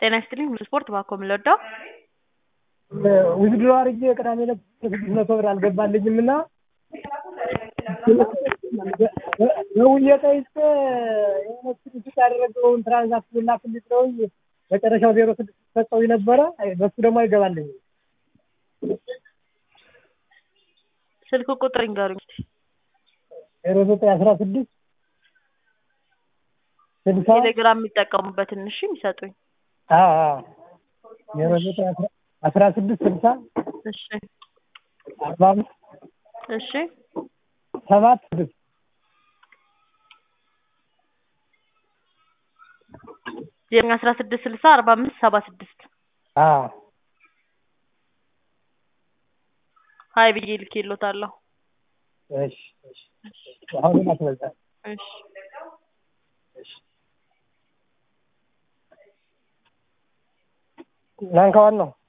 ጤና ይስጥልኝ ሁሉ ስፖርት ባኮ የምንወደው ውድድሮ አድርጌ ቅዳሜ ዕለት ስድስት መቶ ብር አልገባልኝም እና ደውዬ ጠይቄ የሆነ ስድስት ያደረገውን ትራንዛክሽን ላክልኝ ብለውኝ መጨረሻው ዜሮ ስድስት ሰጠውኝ ነበረ። በሱ ደግሞ አይገባልኝም። ስልክ ቁጥር ይንገሩኝ እስኪ። ዜሮ ዘጠኝ አስራ ስድስት ስልሳ ቴሌግራም የሚጠቀሙበትን እሺ የሚሰጡኝ አዎ አዎ ዜሮ ዘጠኝ አስራ አስራ ስድስት ስልሳ እሺ አርባ አምስት እሺ ሰባት ስድስት ዜሮ አስራ ስድስት ስልሳ አርባ አምስት ሰባ ስድስት አዎ ሀይ ብዬ ልኬሎታለሁ። እሺ እሺ አሁንም አትበዛ እሺ ናንከዋን ነው